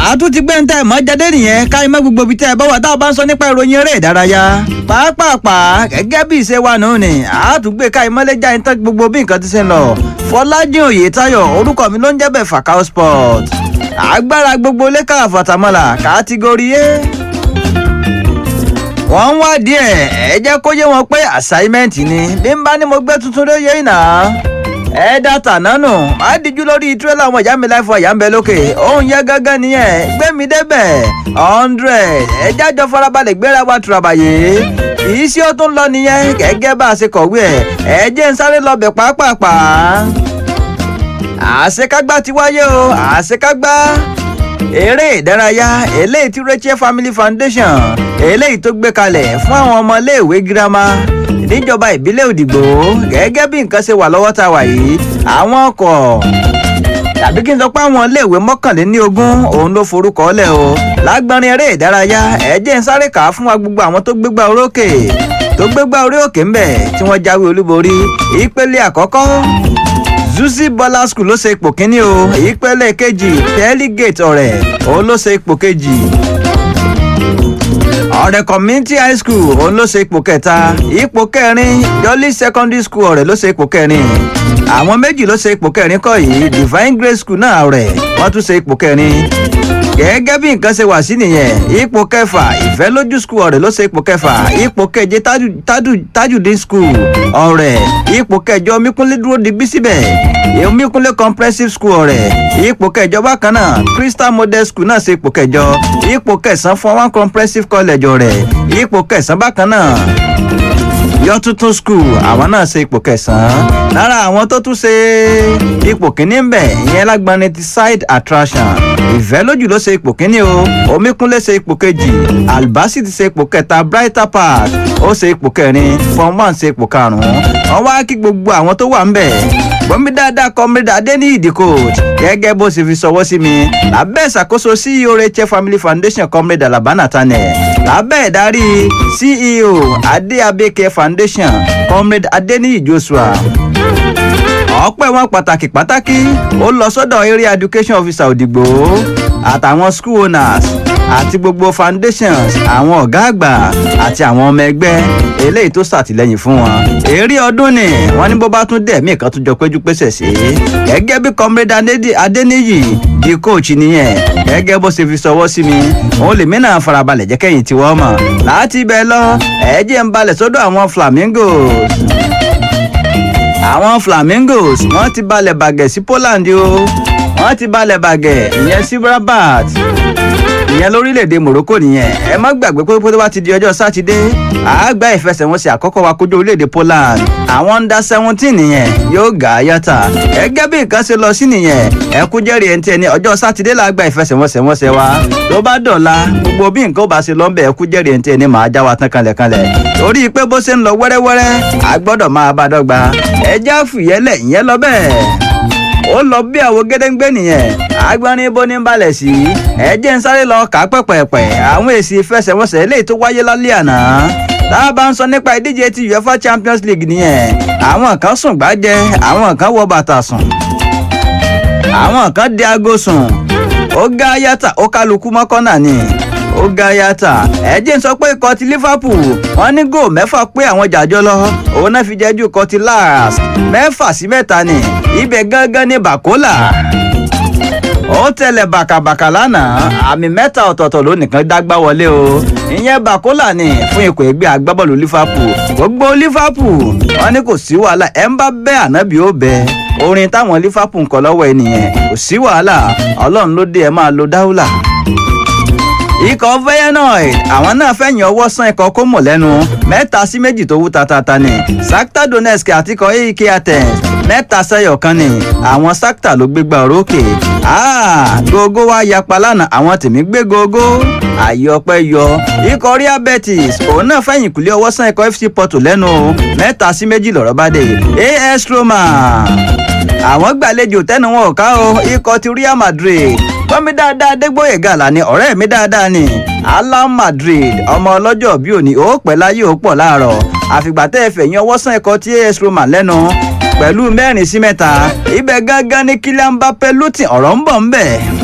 àtún ti gbé ń tẹ́ mọ́ jáde nìyẹn káyọ̀ mọ́ gbogbo ibi tẹ́ ẹ bá wà tá a bá ń sọ nípa ìròyìn eré ìdárayá pàápàá gẹ́gẹ́ bí ìṣe wa nù ni àtúgbé káyọ̀ mọ́lẹ́ já ìtàn gbogbo bí nǹkan ti ṣe ń lọ Fọlájìn Oyètáyọ̀ orúkọ mi ló ń jẹ́ bẹ́ẹ̀ Fakao Sport agbára gbogbo lẹ́ka àfàtàmọ́là kátígórì A wọ́n ń wá díẹ̀ ẹ jẹ́ kó yé wọn pé assignment ni bí n bá ní mo gbé tuntun ló yẹ ìnà ẹ dátà nánú má díjú lórí tírélà ọmọ ìyá mi láìfọ ìyá ń bẹ lókè òun yẹ gángan nìyẹn gbé mi débẹ̀ hundred ẹ jájọ farabalẹ̀ gbéra wa tùràbàyè kìí sí ó tún lọ nìyẹn gẹ́gẹ́ bá a ṣe kọ̀wé ẹ̀ ẹ jẹ́ ń sáré lọ bẹ̀ pàápàá àṣekágbá ti wáyé o àṣekágbá eré ìdárayá eléyìí tí Rachel Family Foundation eléyìí tó gbé kalẹ̀ fún àwọn ọmọléèwé girama níjọba ìbílẹ̀ Òdìgbò gẹ́gẹ́ bí nǹkan ṣe wà lọ́wọ́ tá a wà yìí àwọn ọkọ̀ tàbí kí n sọ pé àwọn iléèwé mọ́kànléní ogún òun ló forúkọ lẹ̀ o lágbọ́nrin eré ìdárayá ẹ jẹ́ ń sáré kà á fún wa gbogbo àwọn tó gbégbá orókè tó gbégbá orí òkè ń bẹ̀ tí wọ́n jáwé olúborí ìpele àkọ́kọ́ zuzi bola school ló ṣe ipò kínní o ìpele kejì pearlgate ọ̀rẹ́ òun ló ṣe ipò kejì ọ̀rẹ́ community high school òun ló ṣe ipò kẹta ipò kẹrin jolly secondary school ọ̀rẹ́ ló ṣe ipò kẹrin àwọn méjì ló ṣe ipò kẹrin kọ́ yìí divine grace school náà ọ̀rẹ́ wọ́n tún ṣe ipò kẹrin gẹ́gẹ́ bí nǹkan ṣe wà sí nìyẹn ipò kẹfà ìfẹ́ lójú school ọ̀rẹ́ ló ṣe ipò kẹfà ipò keje tajudeen school ọ̀rẹ́ ipò kẹjọ omíkúnlé dúró digbí síbẹ̀ omíkúnlé comprehensive school ọ̀rẹ́ ipò kẹjọ bákan náà crystal model school náà ṣe ipò kẹjọ ipò kẹsàn-án fún one comprehensive college ọ̀rẹ́ ipò kẹsàn-án bákan náà yọ tuntun school àwọn náà ṣe ipò kẹsàn-án lára àwọn tó tún ṣe ipò kínní ń bẹ̀ ìyẹn lágbani ti side attraction ìfẹ́ lójú ló ṣe ipò kínní o omíkúnlé ṣe ipò kejì albasi ti ṣe ipò kẹta brighter path ó ṣe ipò kẹrin form one ṣe ipò karùn-ún wọ́n wá kí gbogbo àwọn tó wà ń bẹ̀ gbọ́nmi dáadáa kọ́mídà adéníyì the coach gẹ́gẹ́ bó ṣe fi ṣọwọ́ sí mi lábẹ́ ìṣàkóso ceo rachel family foundation kọ́mídà labana tanẹ̀ lábẹ́ ìdarí ceo adé abeke foundation kọ́mídà adéníyì joshua ọpẹ́ wọn pàtàkì pàtàkì ó lọ sọ́dọ̀ area education officer òdìgbò àtàwọn school owners àti gbogbo foundations àwọn ọ̀gá àgbà àti àwọn ọmọ ẹgbẹ́ eléyìí tó ṣàtìlẹ́yìn fún wọn. èrè ọdún ni wọ́n ní bó bá tún dẹ̀ mí kan tún jọ péjú pésẹ̀ sí. gẹ́gẹ́ bí comrade adéníyì di coach nìyẹn gẹ́gẹ́ bó ṣe fi ṣọwọ́ sí mi òun lèmi náà farabalẹ̀ jẹ́ kẹ́yìn tí wọ́n mọ̀ láti ibẹ̀ lọ ẹ̀ẹ́jẹ̀ ń balẹ̀ sọ́dọ̀ àwọn flamingos àwọn flamingos wọ́n ti balẹ̀ bàgẹ́ sí Poland o wọ́n ti balẹ̀ bàgẹ́ ìyẹn sí Rabat ìyẹn lórílẹ̀‐èdè Morocco nìyẹn ẹ má gbàgbé pé pé tó bá ti di ọjọ́ sátidé àágbá ìfẹsẹ̀wọnsẹ̀ àkọ́kọ́ wa kojú orílẹ̀‐èdè Poland àwọn under seventeen nìyẹn yóò gà á yàtà gẹ́gẹ́ bí nǹkan ṣe lọ sí nìyẹn ẹ kú jẹ́rìí ẹni tí ẹni ọjọ́ sátidé la gba ìfẹsẹ̀wọnsẹ̀ wọnsẹ̀ wa tó bá dọ̀la gbogbo bí nǹkan ó bá ṣe lọ ń bẹ̀ ẹ kú jẹ́rìí ẹni tí ẹni màá já wa tán kanlẹ̀kanlẹ̀ torí pé bó ṣe ń lọ wẹ́rẹ́wẹ́rẹ́ a gbọ́dọ̀ máa bá dọ́gba ẹ já fìyẹ́lẹ̀ ìyẹn lọ bẹ́ẹ̀ ó lọ bí àwo gédéǹgbé nìyẹn agbọ́nrin ibo ní balẹ̀ sí ẹ jẹ́ ń sáré lọ kà á pẹ̀pẹ̀pẹ̀ àwọn èsì ìfẹsẹ̀wọnsẹ̀ eléyìí tó wáyé lálẹ́ àná tá a bá ń sọ nípa ìdíje ti UEFA Champions League nìyẹn àwọn kan sùn gbájẹ àwọn kan wọ bàtà sùn àwọn kan di aago sùn ó gá yàtà ó kálukú mọ́kànnà ni ó ga yàtà ẹjẹ ń sọ pé ikọ̀ ti Liverpool wọ́n ní góò mẹ́fà pé àwọn jàjọ lọ òun náà fi jẹ́jú ikọ̀ ti Lars mẹ́fà sí mẹ́ta ni ibẹ̀ gángan ní Bàkólà ó tẹ̀lé bàkàbàkà lánàá àmì mẹ́ta ọ̀tọ̀ọ̀tọ̀ ló nìkan dágbá wọlé o ìyẹn Bàkólà ni fún ikọ̀ ẹgbẹ́ agbábọ́ọ̀lù Liverpool gbogbo Liverpool wọ́n ní kò sí wàhálà ẹ̀ ń bá bẹ́ ànábì ó bẹ́ orin táwọn Liverpool ń kọ lọ́wọ́ ẹ nìyẹn kò sí wàhálà Ọlọ́run ló dé ẹ máa lo dáúlà ikọ̀ feyenoord àwọn náà fẹ̀yìn ọwọ́ sán ikọ̀ kómò lẹ́nu mẹ́ta sí méjì tó wú tatata ni Shakhtar Donetsk àti ikọ̀ AEK Athens mẹ́ta sẹ́yọ̀ kan ni àwọn Shakhtar ló gbégbá orókè gógó wá yapa lánàá àwọn tèmi gbé gógó àyè ọpẹ́ yọ ikọ̀ Real Betis òun náà fẹ̀yìn kùlé ọwọ́ sán ikọ̀ FC Porto lẹ́nu mẹ́ta sí méjì lọ́rọ̀ bá dé AS Roma àwọn gbàlejò tẹnu wọn ò ká o ikọ̀ ti Real Madrid gbọ́nmi dáadáa dégbòye gàlà ni ọ̀rẹ́ mi dáadáa ni Alam Madrid ọmọ ọlọ́jọ́ bí òní ó pẹ́ láyé ó pọ̀ láàárọ̀ àfìgbà tẹ́ ẹ fẹ̀yìn ọwọ́ sàn ẹ̀kọ́ tí AS Roma lẹ́nu pẹ̀lú mẹ́rin sí mẹ́ta ibẹ̀ gángan ní Kylian Mbappé lùtì ọ̀rọ̀ ń bọ̀ ń bẹ̀